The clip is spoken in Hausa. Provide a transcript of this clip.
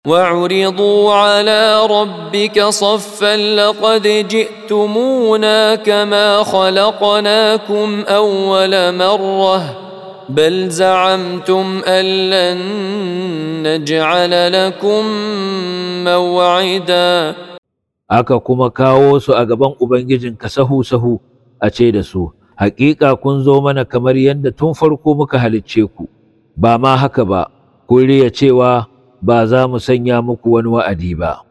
وعرضوا على ربك صفا لقد جئتمونا كما خلقناكم اول مره بل زعمتم ان لن نجعل لكم موعدا aka kuma kawo su a gaban Ubangijinka sahu-sahu a ce da su, Hakika kun zo mana kamar yadda tun farko muka halicce ku, ba ma haka ba, kun riya cewa ba za mu sanya muku wani wa'adi ba.